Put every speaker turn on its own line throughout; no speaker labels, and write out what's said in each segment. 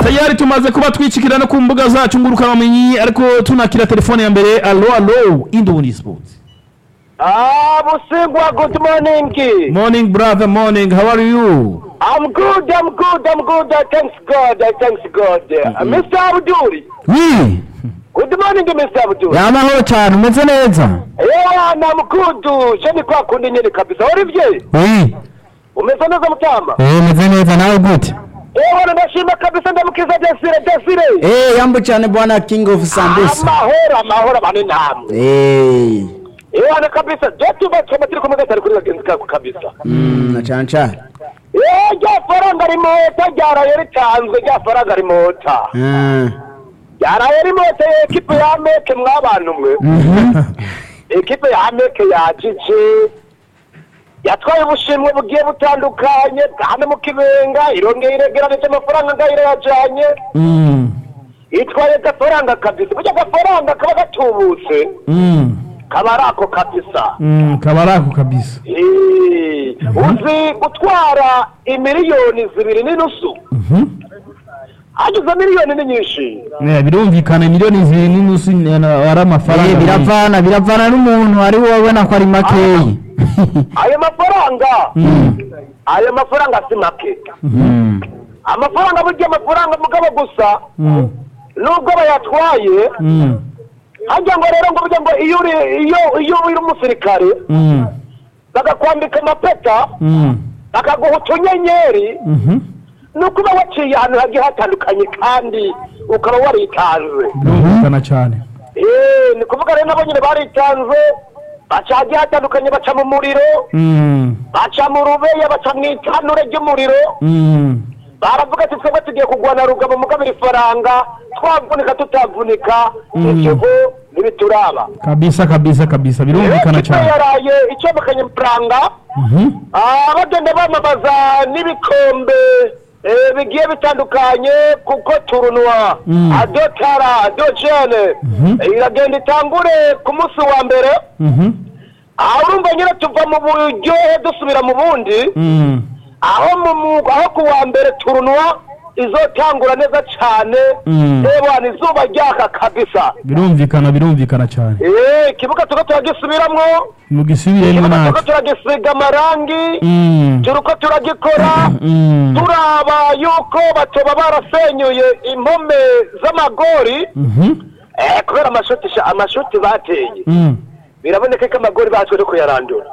tayari tumaze kuba twicikira no ku mbuga zacu ngurukanabumenyi ariko tunakira telefone ya mbere alo alo indundi sports
Ah, Busingwa, good morning.
morning brother morning how are you
I'm good, I'm good, I'm good. I thanks God, I thanks God. Uh, Mr. Abdul.
wi
Good morning, Mr. Abdul.
yamahoro cyane umeze neza
Yeah, I'm good. Je ni kwa kundi nyine kabisa. Olivier,
wi
umeze neza mutama?
eh umeze neza nawe gute
Eh, wana ndashima kabisa ndamukiza Desire, Desire.
eh yambo cyane bwana king of sambusa
Amahoro, amahoro bane namwe.
eh
Eh, wana kabisa. Je tubatse amatiri kumwe gatari kuri bagenzi kako kabisa.
mm na cyane cyane
Eh, rya faranga rimota ryaraye ritanzwe, rya faranga rimota.
Ah,
yaraye rimota ekipe ya meke mwabantu mwe ekipe ya meke yajije yatwaye ubushimwe bugiye butandukanye bwane mu kibenga irongeye iregeranije amafaranga ngayire yajanye
mm.
itwaye gafaranga kabisa burya gafaranga kaba gatubutse
Mm.
kaba ari ako kabisa
Mm. kaba ari ako kabisa
Eh, uzi gutwara imiliyoni zibiri n'inusu
Mhm.
hagize miliyoni ni nyinshi
Eh, birumvikana miliyoni zibiri n'inusu ni- ari amafaranga
eh biravana biravana n'umuntu ari wabona ko ari makeyi
ayo mafaranga ayo mafaranga si make
Mm.
amafaranga burya amafaranga mugabo gusa
Mm.
nubwo bayatwaye
Mm.
hajya ngo rero ngo burya ngo iyo uri iyo iyo uri umusirikare
Mm.
bagakwambika amapeta
Mm.
bakaguha utunyenyeri
Mhm.
ni ukuba waciye ahantu hagiye hatandukanye kandi ukaba waritanze
birumvikana cyane
Eh, ni kuvuga rero nabo nyine baritanze baca hagiye hatandukanye baca mu muriro
Mm.
baca mu rubeya baca mu itanure ry'umuriro
Mm.
baravuga ati twebwe tugiye kugwana rugabo mugabira ifaranga twavunika tutavunika ibyo ntibituraba
kabisa kabisa kabisa birumvikana
Ekipa
cyane
yaraye icomekanye amafaranga
Mhm.
ah, bagenda bamamaza n'ibikombe eh, bigiye bitandukanye kuko turunwa
Mm.
adotara adojene
Mhm.
iragenda itangure ku munsi wa mbere
Mhm.
aho urumva nyine tuva mu buryohe dusubira mu bundi
Mm.
aho mu mu- aho ku wa mbere turunwa izotangura neza cyane
Mm.
ebana izuba ryaka kabisa
birumvikana birumvikana cyane
Eh, ikibuga tuko turagisubiramwo
mugisubiremo
ikibuga tuko
natwe
turagisiga amarangi
Mm.
turiko turagikora
Mm.
turaba yuko batoba barasenyuye impome z'amagori
Mhm.
eh, kubera amashuti sha- amashuti bateye
Mm.
biraboneka ko amagori batwe no kuyarandura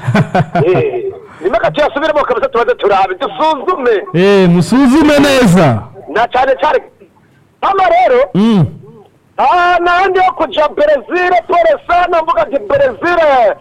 Eh, nimeka tuyasubiremo kabisa tubaze turabe dusuzume
Eh, musuzume neza
na cyane cyane hano rero
Mm.
ah nandi yo kuja Brezil pole sana mvuga ati Brezil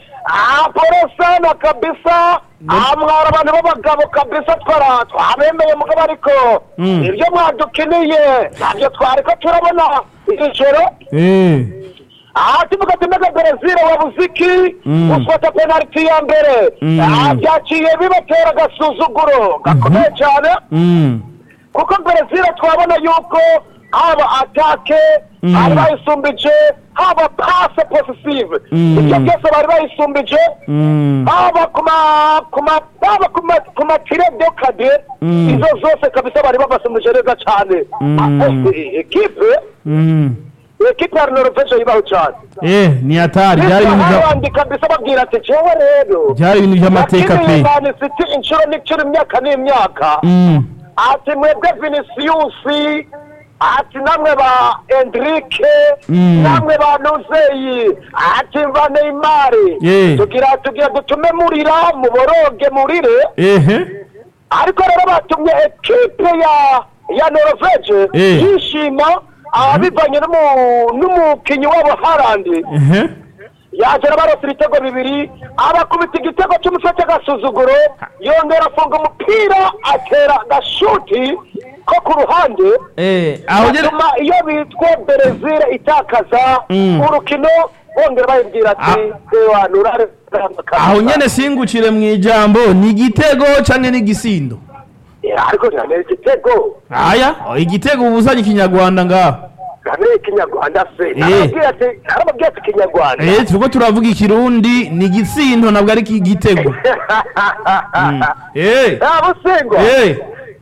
ah pole sana kabisa ah mwara abantu b'abagabo kabisa twara twabemeye mugabo ariko
Mm.
ibyo mwadukiniye ntabyo twariko turabona iri joro
Eh.
aha tuvuga ati mbega Brezil wabuze iki
Mm.
ufata penaliti ya mbere
Mm.
ah byaciye bibatera agasuzuguro gakomeye cyane
Mm.
kuko Brezil twabona yuko haba atake
Mm.
bari bayisumbije haba pase positive
Mm.
ibyo byose bari bayisumbije
Mm.
haba ku ma ku ma haba ku ma ku matire de kade
Mm.
izo zose kabisa bari babasumbije neza cyane
Mm.
Ah, eh, ekipe
Mm.
ekipe ya Norvege yibaho cyane
Eh, ni hatari byari ibintu bya
abandi kabisa babwira ati jewe rero
byari ibintu by'amateka pe
Man City inshuro n'inshuro imyaka n'imyaka
Mm.
ati mwebwe vinicius ati namwe ba endrike
Mm.
namwe ba nuzeyi ati ba neymari
Yeah.
tugira tugira dutume murira muboroge murire
Ehe.
ariko rero batumye ekipe ya ya norvege
Eh.
yishima ah, bivanye n'umu- n'umukinnyi wabo harandi
Ehe.
yagera barose ibitego bibiri abakubita igitego cy'umutwe cy'agasuzuguro yongera afunga umupira atera agashuti ko ku ruhande
Eh, aho nyene
bituma iyo bitwa Brezil itakaza
Mm.
urukino bongera bayibwira ati ewa nurare
aho nyene singukire mu ijambo ni igitego canke ni igisindo
ariko ntihaneye igitego
aya igitego ubuzanye ikinyarwanda ngaho
ntihaneye ikinyarwanda se
Eh.
narababwira ati narababwira ati ikinyarwanda
Eh, turiko turavuga ikirundi ni igisindo ntabwo ari igitego Mm. Eh.
nta busengwa
Eh.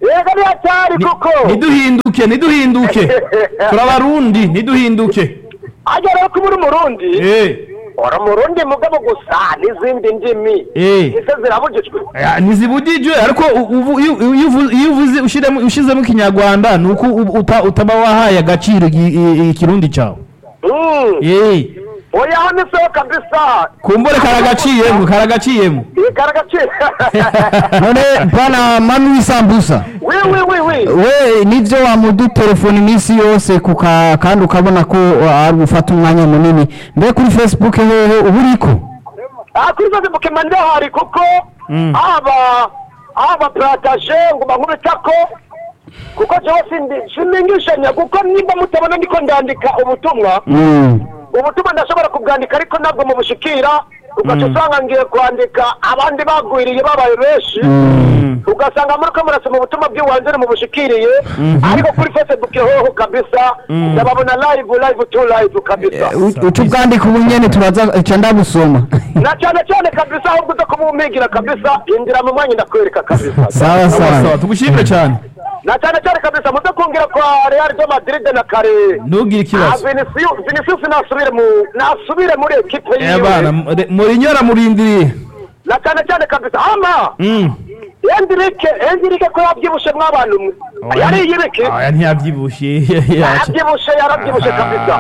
yego ni hatari
Ni-
kuko
ntiduhinduke ntiduhinduke turabarundi ntiduhinduke
ajya rero kuba uri umurundi
Eh,
uri umurundi mugabo gusa n'izindi ndimi
Eh.
izo zirabujijwe
aya, ntizibujijwe ariko u- uvu- iyo iyo uvu- iyo uvuze ushiremo- ushizemo ikinyarwanda ni uko uba uta- utaba wahaye agaciro igi- i- ikirundi cyawe
Mm.
Eh,
oya hano isoho kabisa
kumbure karagaciyemo karagaciyemo
igaragaciro
none bwana mami w'isambusa
wi wi wi wi
we nibyo wamudutelefona iminsi yose kuka kandi ukabona ko ari gufata umwanya munini mbe kuri facebook hehe uba uriko
Ah, kuri facebook mba ndahari kuko
Mm.
haba haba parataje ngo bankubitako kuko jewe sindi siningishanya kuko nimba mutabona ndiko ndandika ubutumwa
Mm.
ubutumwa ndashobora kubwandika ariko ntabwo mubushikira ugaca usanga ngiye kwandika abandi bagwiriye babaye benshi ugasanga muri ko murasoma ubutumwa bw'iwanjye mubushikiriye ariko kuri facebook hoho kabisa ndababona live live to live kabisa
U- uca ubwandika ubu nyene turaza ca ndabusoma
na cyane cyane kabisa ahubwo uza kumumpigira kabisa injira mu mwanya ndakwereka kabisa
sawa
sawa sawa
sawa
tugushimire cyane
na cyane cyane kabisa muze kungira kwa real de madrid na kare
ntugire
Ah,
ikibazo
Vinicius Vinicius nasubire mu nasubire muri ekipe
Eh, bana
yiwe
murinyo aramurindiriye
na cyane cyane kabisa ama
Mm.
Enrique Enrique ko yabyibushe mw'abantu mwe yari yibike
aya ntiyabyibushye
yabyibushe yarabyibushe kabisa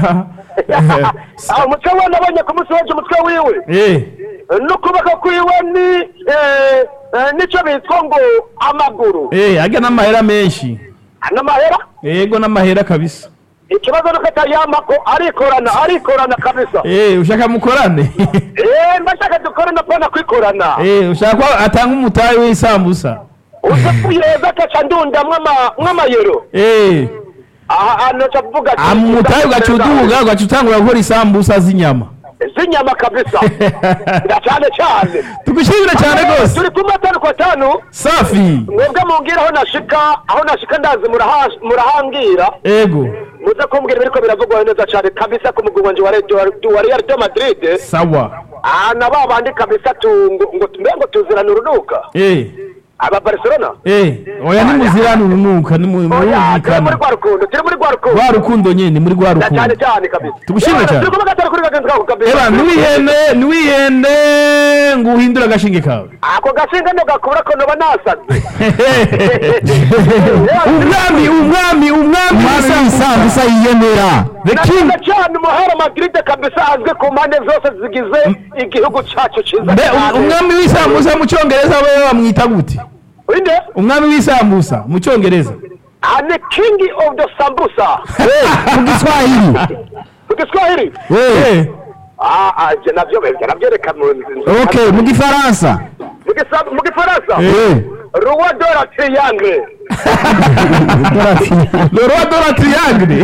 aho umutwe we nabonye ku munsi w'ejo umutwe wiwe
Eh,
n'ukuboko kwiwe ni eh, eh, nicyo bitwa ngo amaguru
eh, ajya n'amahera menshi
n'amahera
yego n'amahera kabisa
ikibazo nuko atayamako arikorana arikorana kabisa
Eh, ushaka mukorane
eh mbashaka dukore na pana kwikorana
Eh, ushaka ko atanga umutayi w'isambusa
uze kuyeza akaca ndunda mw'ama- mw'amayero
Eh,
aha hantu aca avuga ati
umutayi ugaca uduga ugaca utangura gukora isambusa z'inyama
z'inyama kabisa na cyane cyane
tugushimire cyane rwose
turi kumwe atanu kwa tanu
safi
mwebwe mumbwira aho nashika aho nashika ndazi muraha- murahambwira
ego
muze kumbwira ibiriko biravugwa neza cyane kabisa ku mugwi wanje wa Real- wa Real de Madrid
sawa
ah na ba bandi kabisa tu ngo ngo mbe ngo tuzirana urunuka
Eh,
aba Barcelona
eh, oya nimuzirane urunuka
oya turi muri
nimurumvikana
rwa rukundo turi muri rwa rukundo
rwa rukundo nyene muri rwa
na cyane
rukundo
cyane kabisa
Tugushimire
Yewe,
cyane.
turi kumwe gatanu kuri bagenzi babo kabisa
eba ntiwihende ntiwihende ngo uhindure agashinge kawe
ako gashinga ndo gakura ko noba nasaze
umwami umwami umwami
mami w'isambusa yiyemera
the
na
king
cyane cyane umuhara Madrid kabisa azwi ku mpande zose zigize igihugu cyacu cyiza
mbe um- umwami w'isambusa mu cyongereza we bamwita gute
inde
umwami w'isambusa mu cyongereza
ah ni king of the sambusa
mu giswahili
mu giswahili
Eh,
ah ah je navyo bevya navyereka mu
okay mu gifaransa
mu gisa- mu gifaransa
Eh.
roi de la triangle
le roi de la triangle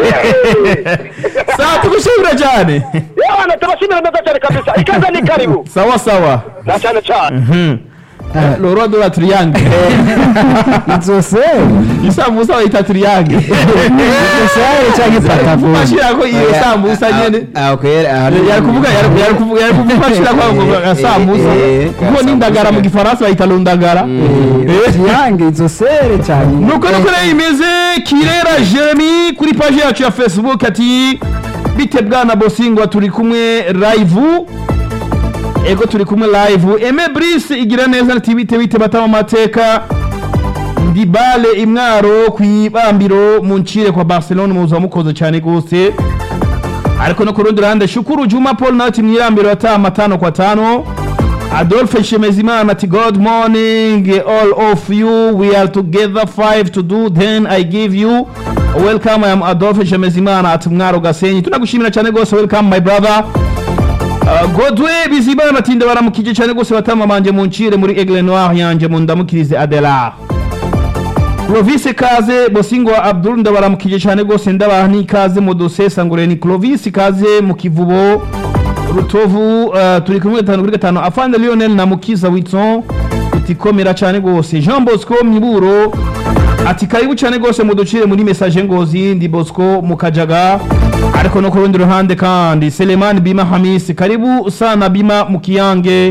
sawa tugushimire cyane
yewe tubashimira neza cyane kabisa ikaze ni karibu
sawa sawa
na cyane cyane
Eh, le roi de la triangle
inzose
isambusa bayita triangle
inzose cyangwa ipatavoni
mashirako iyo sambusa nyene yari kuvuga yari yari kuvuga yari kuvuga ashira kwa ngo gasambusa
eh,
kuko n'indagara mu gifaransa bayita lundagara Eh.
yange inzosere cyane
nuko nuko rero imeze kirera jeremy kuri paji yacu ya facebook ati bite bwana bosingwa turi kumwe live ego turi kumwe live eme brise igira neza ati bite bite batama amateka ndi bale imwaro ku ibambiro mu ncire kwa barcelone muza mukoze cyane rwose ariko no ku rundi ruhande shukuru juma paul nawe ati mwirambiro ataha matano kwa tano adolphe shemezimana ati good morning all of you we are together five to do then i give you welcome i am adolphe shemezimana ati mwaro gasenyi tunagushimira cyane rwose welcome my brother Uh, godwe bizimana ati ndabaramukije cyane rwose batama banje muncire muri aigle noir yanje mundamukirize adelar Clovis Kaze Bosingo wa Abdul ndabaramukije cyane rwose ndabaha n'ikaze mu dosesa ngore ni Clovis Kaze mu kivubo Rutovu uh, turi kumwe gatanu kuri gatanu Afande Lionel na Mukiza Witson utikomera cyane rwose Jean Bosco Miburo ati karibu cyane rwose muducire muri message ngozi ndi Bosco mukajaga ariko no ku rundi ruhande kandi Seleman Bima Hamis karibu sana Bima mukiyange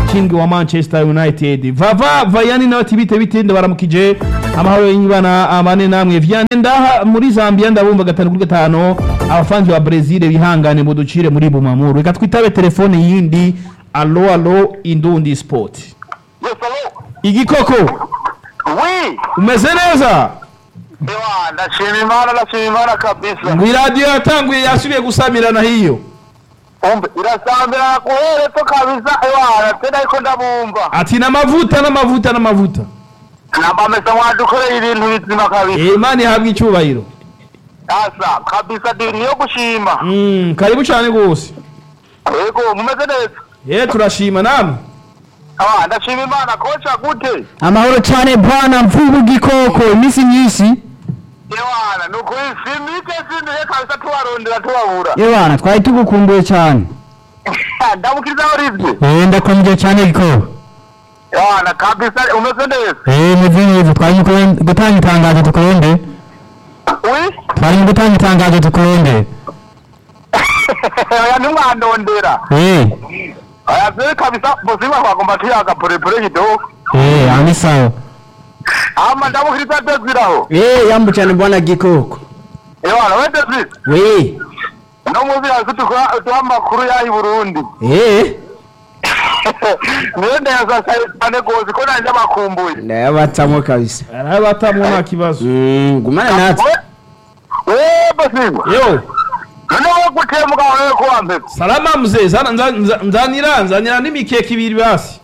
king wa manchester united vava vayani nawe ati bite bite ndabaramukije amahoro y'ibana amane namwe vyane ndaha muri zambia ndabumva gatanu kuri gatanu abafanzi ba brezil bihangane muducire muri bumamuru reka twitabe telefone yindi alo alo indundi sport
Yes, hello.
igikoko
Oui.
umeze neza
Ewa, ndashima imana ndashima imana kabisa.
ngo iradiyo yatanguye yasubiye gusamirana hiyo
Umbe irasambira kuhere to kabisa. Ewa, tena iko ndabumva.
ati n'amavuta n'amavuta n'amavuta
Namba mesa mwadukoreye ibintu bizima kabisa.
Eh, imana ihabwa icyubahiro
Asa, kabisa dini yo gushima.
Mm, karibu cyane rwose
Yego, mumeze neza.
ye turashima namwe
Ewa, ndashima imana kocha gute.
amahoro cyane bwana mvubu gikoko iminsi myinshi
Ewana, nukuri simike sindiye kabisa tubarondera tubabura.
yebana twari tugukumbuye cyane
Ndamukiriza Olivier.
eh ndakumbuye cyane gikoko
Ewana, kabisa umeze neza.
eh muzi neza twari gutanga itangazo tukurende
Oui.
twari gutanga itangazo tukurende
Oya ntimwandondera.
eh
Oya vile kabisa buzima kwagomba tuyaga polepole kidogo.
eh ami sawa
Ama ndamukiriza Desiraho.
eh yambu cyane bwana gikoko
Ewana, we Desire.
we
No muzi yazi tukora tuha amakuru yahi Burundi.
eh
Niyo ndeza cyane gose ko nanje abakumbuye.
ndayabatsamo kabisa
arabatamwo nta kibazo
mm gumana natwe
We we buzima.
yo
None we guteye mugabo wewe ko wambere.
salama mzee zana nza- nza- nzanira nzanira n'imikeke ibiri basi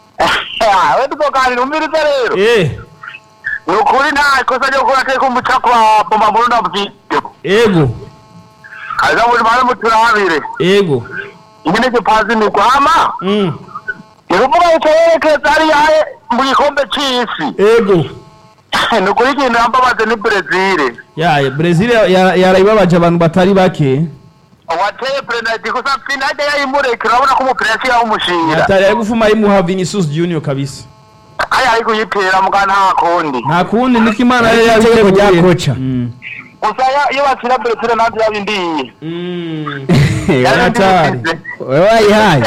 We tukoganira umirize rero.
eh
Nukuri nta kosa ryo gukora teko umuca kwa bomba muri ndabwiye.
ego
Kaza muri mara muturabire.
ego
Ingene cyo pazi ni kwama.
mm.
Iruvuga yuko yerekeza ari yahe mu gikombe c'isi.
ego
Nukuri ikintu yambabaze ni Brezil.
ya brezil ya- yarayibabaje abantu batari bake
wateye penalty gusa penalty yayimureka urabona ko umupira yashyiraho umushinga
atari ari gufuma yimuha vinicius junior kabisa
aya ari kuyitera muga nta kundi
nta kundi niko imana yari
Itegeko rya
yabiteguye
kocha.
Mm.
gusa ya- iyo bakina Brazil ntabyo yabindiye
Mm.
Yari
Yaratari.
ndibukize.
wewe wayihaye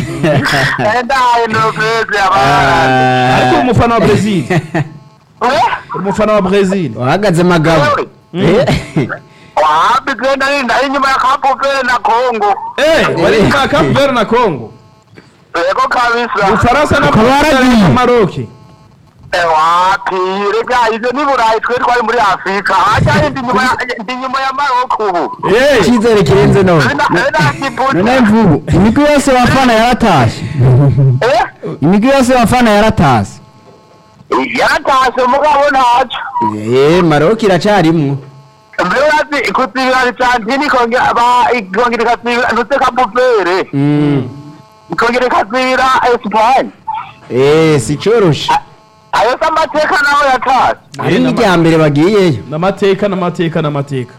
ndaye nobeze abana
ariko uri umufana wa brezil uri umufana wa brezil
wahagaze magabo
Wewe? wapi genda ni ndari nyuma ya Cape Verde na Congo
Eh, wari nyuma ya Cape Verde na Congo
yego kabisa
ufaransa na
Ukaba waragiye.
maroke
Eh, wapi rega ivyo ni burayi twe twari muri afurika hajya ndi nyuma ya ndi nyuma ya Maroko ubu
Eh,
icyizere kirenze none
Nina- nina kibuta.
none mvubu imigwi yose wafana yaratashe
Eh?
imigwi yose wafana yaratashe
yaratashe mugabo ntacyo
eh maroki iracarimwo
mbere urazi kutsibira Argentine ikongera ba- ikongera ikatsibira ndetse kapupere
Mm.
ikongera ikatsibira Espagne
eh si coroshe
ayo se amateka naho yatashe
ari n'irya mbere bagiyeyo
n'amateka n'amateka n'amateka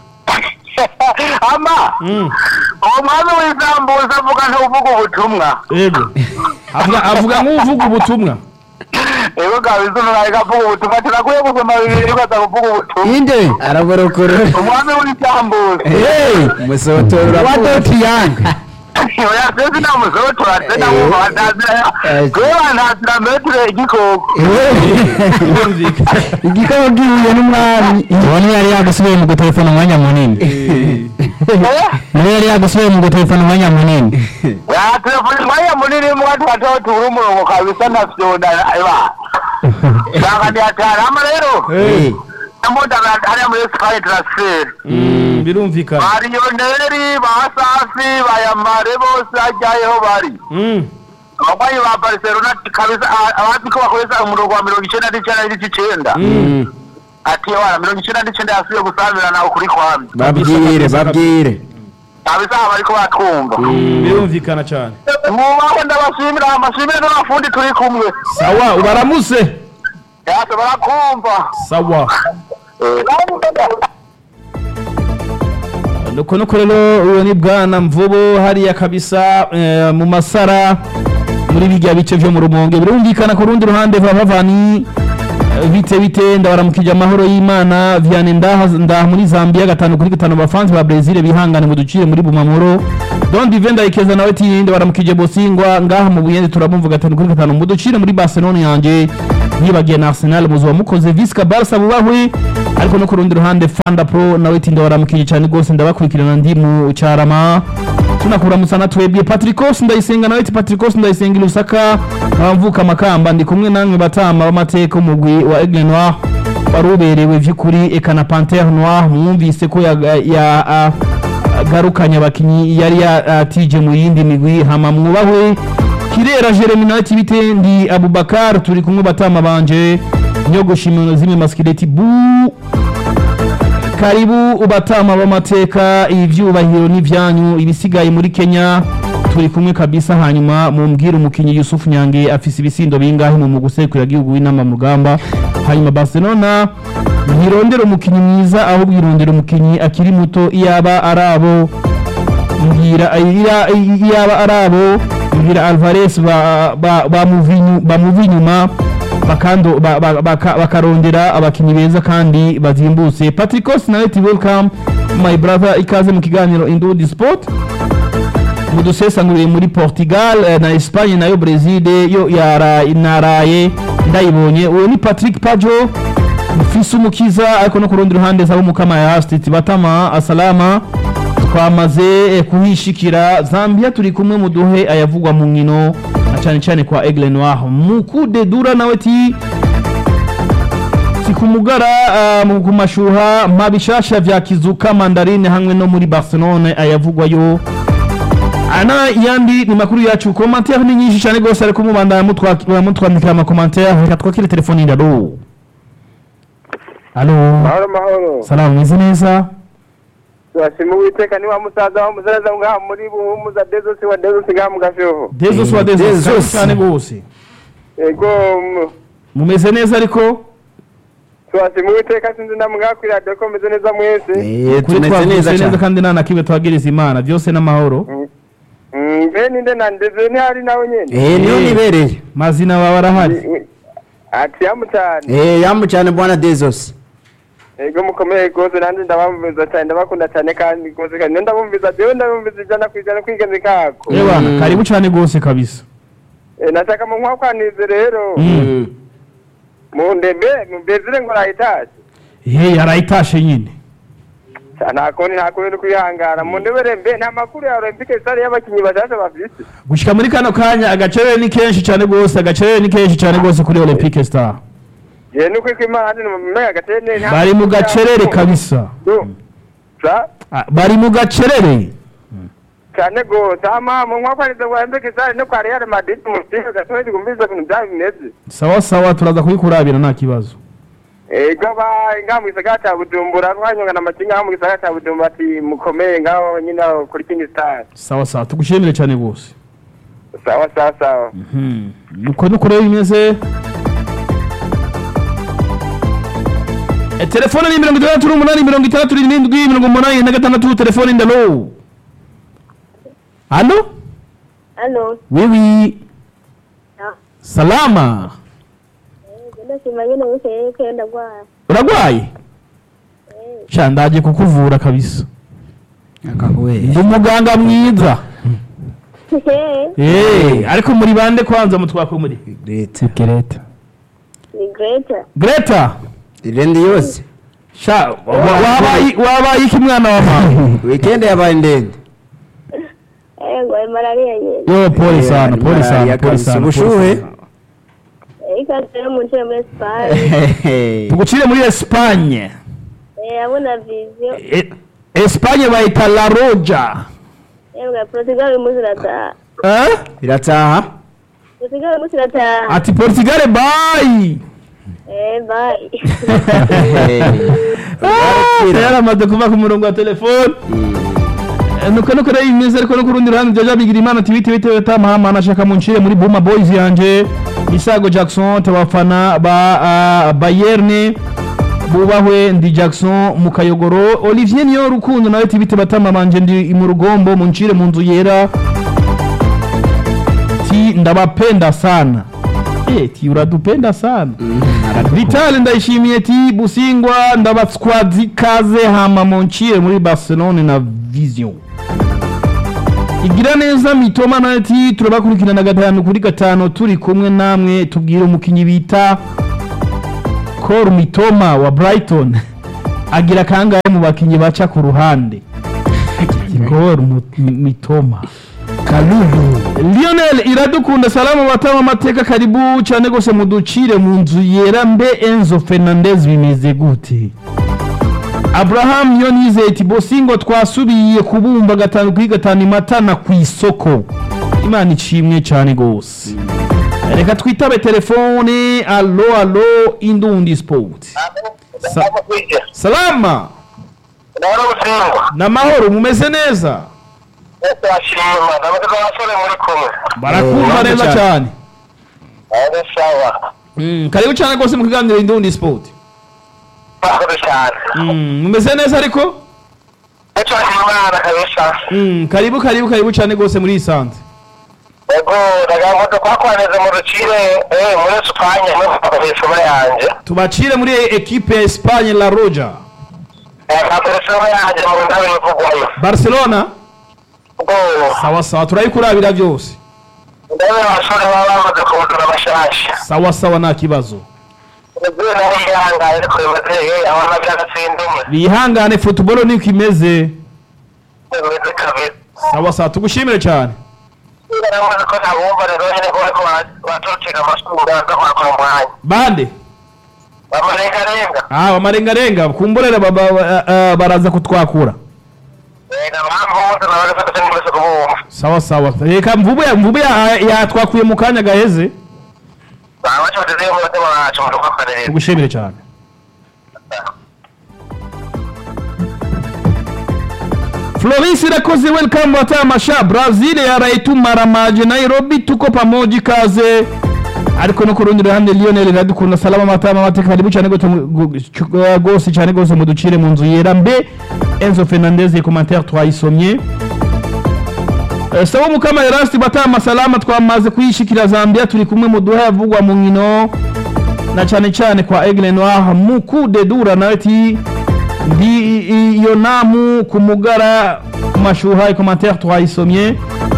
ama
Mm.
uwo mwami w'isambuza avuga ntuvuga ubutumwa
yego avuga avuga nk'uvuga ubutumwa
ego kabisa umuntu avuga ubutumwa turakwiye gusoma bibiri ukaza kuvuga ubutumwa
inde araborokorora
umwami w'isambuza
eh musotora wa dotiyanga
oya sesi nta musotora se ndamwumva batazira kubera ntazira metero igikoko
birumvikana
igikabo gihuye n'umwami uwo yari yagusubiye mu gutelefona umwanya munini
Eh?
niwe yari yagusubiye mu gutelefona umwanya munini
ya telefoni mwanya munini mwatu watoto turi umurongo kabisa ntavyona eba shaka ni hatari ama rero
Eh,
amuda hariya muri sky transfer
mm, birumvikana
bariyoneri ba safi bayamare bose ajyayeho bari
Mm,
abagwanyi ba barcelona kabisa a- abazi ko bakoresha umurongo wa mirongo icenda n'icenda n'igice icenda
mm.
ati wana mirongo icenda n'icenda yasubiye gusabirana ukuri kwami
babwire babwire
kabisa aba bariko batwumva
Mm, birumvikana cyane
mwubaho ndabashimira amashimire n'abafundi turi kumwe
sawa ubaramuse
yase barakumva
sawa
Eh,
nuko nuko rero uwo ni bwana mvubu hariya kabisa eh, mu masara muri bijya bice vyo mu rumonge birumvikana ku rundi ruhande bavani bite bite ndabaramukije amahoro y'imana viane ndaha ndaha muri zambia gatanu kuri gatanu abafansi ba brezil bihangane mu ducire muri bumamuro don dive ndayikeza nawe ati ndabaramukije bosingwa ngaha mu buyenzi turabumva gatanu kuri gatanu mu ducire muri barcelona yanjye yibagiye na arsenal muzuba mukoze visca barca bubahwe ariko no ku rundi ruhande fanda pro nawe ati ndabaramukije cyane rwose ndabakurikirana ndi mu cyarama tunakuramutsa na twebwe patricos ndayisenga nawe ati patricos ndayisenga i lusaka abamvuka amakamba ndi kumwe namwe batama b'amateka umugwi wa aigle noir wari uberewe vy'ukuri eka na pantere noir mwumvise ko yagarukanye ya, a- agarukanye abakinyi yari yatije mu yindi migwi hama mwubahwe kirera jeremy nawe ati bite ndi abubakar turi kumwe batama banje nyogoshimano zimwe maskileti bu karibu ubatama b'amateka ivyubahiro n'ivyanyu ibisigaye muri kenya turi kumwe kabisa hanyuma mumbwire umukinyi yusufu nyange afise ibisindo bingahe mu mugusekura gihugu w'inama mu rugamba hanyuma barcelona ntirondera umukinyi mwiza ahubwo irondera umukinyi akiri muto iyaba ari abo mbwira iya- iyaba ari abo mbwira alvarez ba- ba- bamuvinyu- bamuva inyuma bakando- ba- ba- baka- bakarondera abakinnyi beza kandi bazimbutse patricos nawe ati welcome my brother ikaze mu kiganiro indudi sport mudusesanguriye muri portugal eh, na espagne nayo brezil yo yara- naraye ndayibonye uwo ni patrick pajo mfise umukiza ariko no ku rundi ruhande zabo mukama ya hastiti batama asalama twamaze eh, kuhishikira zambia turi kumwe muduhe ayavugwa mu nkino na cyane cyane kwa aigle noir mukude dura nawe ti si ku mugara ah, mu- ku mashuha mabishasha vya kizuka mandarine hamwe no muri barcelone ayavugwayo ana yandi ni makuru yacu commentaire ni nyinshi cyane rwose ariko mubandanya mutwa- mutwandikira amakomantere reka twakire telefoni ndalo alo
mahoro mahoro
salamu meze neza
turashima uwiteka niwa musaza wa musaza ngaha muri buhumuza dezosi wa dezosi ngaha mu gashoho
dezo swa dezo
Dezo.
cyane rwose
ego mu-
mumeze neza ariko
turashima uwiteka sinzi namwe ngaha kuri radiyo ko meze neza mwese
Eh,
kuri
tumeze
twavutse
neza
neza
cyane
kandi nta na kimwe twagiriza imana byose n'amahoro
Mm, mbe ninde na ndeze ntihari nawe nyene
Eh, niyo nibereye
mazina baba barahari
ati yamu cyane
Eh, yamu cyane bwana Dezos
ego mukomeye rwose nanjye ndabamviza cyane ndabakunda cyane kandi rwose kandi niyo ndabumviza jewe ndabumviza ijana ku ijana kwigenzi kako
Eh bana
Mm.
karibu cyane rwose kabisa
Eh, nashaka mu nkwakwanirize rero
Mm.
mu ndembe mu mbezire ngo arayitashe
he yarayitashe nyine
nta kundi nta kundi kwihangana mu ndebere mbe nta makuru ya olympique sare y'abakinnyi bashasha bafise
gushika muri kano kanya agacerere ni kenshi cyane rwose agacerere ni kenshi cyane rwose kuri olympique star
je nuko iko imana handi mumenya gatene nta-
bari mu gacerere kabisa
Du. Sa?
Ah, bari mu gacerere
cyane gose ama mu nkwakwanirize ngo olympique sare no kwa real madrid mu mupira gasohoye gumbiza ibintu byabo bimeze
sawa sawa turaza kubikurabira nta kibazo
ego ba ngaha mu gisagara cya bujumbura twanyonga na makinga ngaha mu gisagara cya bujumbura ati mukomeye ngaho nyine aho kuri king star
sawa sawa tugushimire cyane rwose
sawa sawa sawa
nuko nuko rero bimeze Eh, telefone ni mirongo itandatu n'umunani mirongo itandatu n'irindwi mirongo umunani na gatandatu telefone ndalo halo
Halo.
wiwi
Ah,
salama
ndashima nyine wese yeko ndagwara.
uragwaye sha ndaje kukuvura kabisa ndi umuganga mwiza Eh, ariko muri bande kwanza mutwakwe muri
leta
Greta
Ni Greta.
Greta
irendi yose
sha wa- wabaye wabaye iki mwana wa mama
weekend yabaye ndende
Eh, ngo malaria nyine.
yo pole
Eh,
sana pole
malaria
sana pole
kabisa.
sana pole
Ubushuhe?
sana.
Eh, ikaze no mu nce muri Espagne.
tugucire muri Espagne
Eh, abona vision.
E- Espagne bayita La Roja
Eh, ngo Portugal umunsi irataha.
eh
irataha
Portugal umunsi irataha.
ati Portugal bye
Eh, bye.
Ah, yaramaze kuva ku murongo wa telefone Eh, nuko nuko rero imeze ariko no ku rundi ruhande byaja bigira imana ati bite bite tamahama nashaka muncire muri Buma Boys yanje Isago Jackson tabafana ba ah, Bayern bubahwe ndi Jackson mu kayogoro Olivier niyo rukundo nawe ati bite batama banje ndi mu rugombo muncire mu nzu yera ti ndabapenda sana Eh, ti uradupenda sana Vital ndayishimiye ti Busingwa ndabatswazi kaze hama monchire muri Barcelone na Vision igira neza mitoma nayo ati turabakurikirana gatanu kuri gatanu turi kumwe namwe tubwire umukinyi bita Cor Mitoma wa Brighton agira kangahe mu bakinyi baca ku ruhande Cor Mu- Mitoma
kalubu
Lionel iradukunda salamu batama amateka karibu cyane gose muducire mu nzu yera mbe Enzo Fernandez bimeze gute Abraham Yonize ati Bosingo twasubiye kubumba gatanu kuri gatanu imatana ku isoko Imana icimwe cyane gose reka twitabe telefone allo allo indundi sport Sa- salama
ndabona gutsindwa
na mahoro mumeze neza
turashima ndabaga abasore muri kumwe
barakumva neza cyane
ari sawa
Mm, karibu cyane rwose mu kiganiro indundi sport
murakoze cyane
Mm, mumeze neza ariko
nicyo imana kabisa
Mm, karibu karibu karibu cyane rwose muri isanze
ego ndagira ngo twakwaneze mu rukire eh muri Espagne no telefone yanjye
tubacire muri ekipe ya Espagne La Roja
eh na telefone yanjye mu ndabo ivugwayo
Barcelona
ubwo
sawa sawa turayikurabira byose
ndabe abasore baba bamaze kubudura bashasha
sawa sawa nta kibazo
ubwo nawe yihangaye ariko bimaze abana by'agatsindwa umwe
bihangane football niko imeze
bimeze kabiri
sawa sawa tugushimire cyane
naramuze ko ntabumva rero nyine ko bariko baturukira amasura aza kwakora umwanya
bande
bamarengarenga
ah bamarengarenga kumborera baba- ba- ah, baraza kutwakura
nabampuze nabaga fata n'imese kubumva
sawa sawa reka mvubu ya mvubu ya- yatwakuye mu kanya gaheze
babaca bateze mu mutima wacu mu rukwakarere
tugushimire cyane Floris irakoze welcome watamasha Brazil yaraitumara maji Nairobi tuko pamoja kaze ariko no ku rundi ruhande Lionel iradukunda salama matama mateka karibu cyane gose mu- gu- cu- gose cyane gose muducire mu nzu yera mbe Enzo Fernandez commentaire twayisomye Eh, Sawa mukama Erasti batama salama twamaze kuyishikira Zambia turi kumwe mu duha yavugwa mu nkino na cyane cyane kwa Aigle Noir Mukude Dura nawe ati ndi iyo namu ku mugara ku mashuha i commentaire twayisomye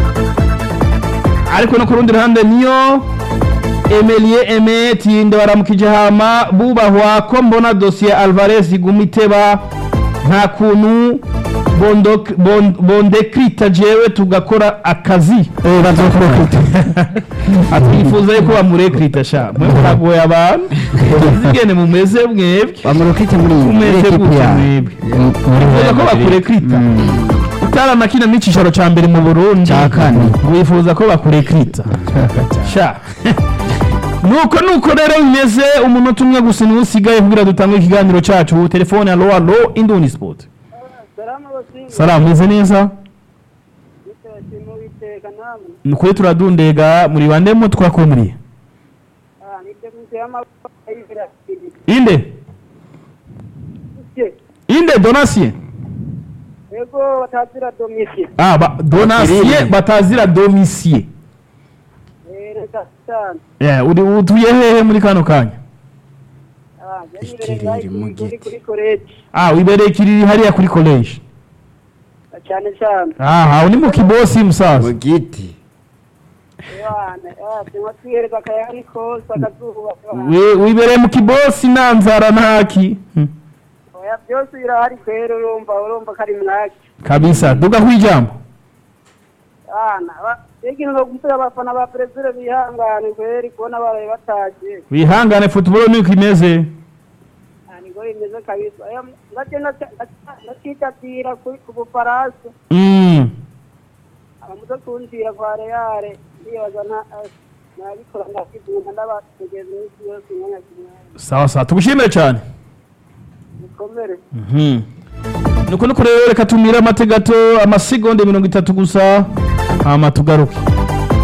ariko no ku rundi ruhande niyo Emelie Eme tinde baramukije hama bubahwa ko mbona dosiye Alvarez iguma iteba nta kuntu bondo- bon- bondekrita jewe tugakora akazi
eh bazokurokita
atwifuza yuko bamurekrita sha mwe muragoye abantu zigene mumeze mwebwe
bamurokite muri muri
umeze
ekipi
gute
ya
mwebwe wifuza ko bakurekrita utaranakina n'icicaro ca mbere mu burundi
Ca kane.
wifuza ko bakurekrita sha nuko nuko rero bimeze umunota umwe gusa niwo usigaye kugira dutange ikiganiro cacu telefone alo alo indundi sport
Salama basinga
salamu meze neza
bitashimo biteka namwe
nukuri turadundega muri bande mu twakumuriye
ah nibyo muse y'amaboko y'ibira
inde
ije
inde donatien
ego batazira domisi
Ah, ba, donatien batazira domicier
eh reka cyane
yeah, uri utuye hehe muri kano kanya
ah yanibere
Ikiriri
ngayi
mu
kuri
giti.
kuri college
ah wibereye kiriri hariya kuri college
cyane cyane
aha uri mu kibosi
mu
musaza
giti
Yohana ah cyangwa twihereza akayari kose akazuba
We- wibereye mu kibosi nta nzara ntaki Hmm.
oya byose birahari kwera urumva urumva ko ari mwaki
kabisa duga kwijambo
ana ikintu no gusaba abafana ba perezida bihangane kweri kubona baraye bataje
wihangane football niko imeze
Ah, niko bimeze kabisa Aya, ngaje nacitatira ku bufaransa
Mm.
abamuze kunzira kwa reale ndibaza nta nabikora ndakidunda ndabategeza iminsi yose umwanya ku mwanya
sawa sawa tugushimire cyane
bikomere
Mhm. nuko nuko rero reka tumire amategato amasegonde mirongo itatu gusa hama tugaruke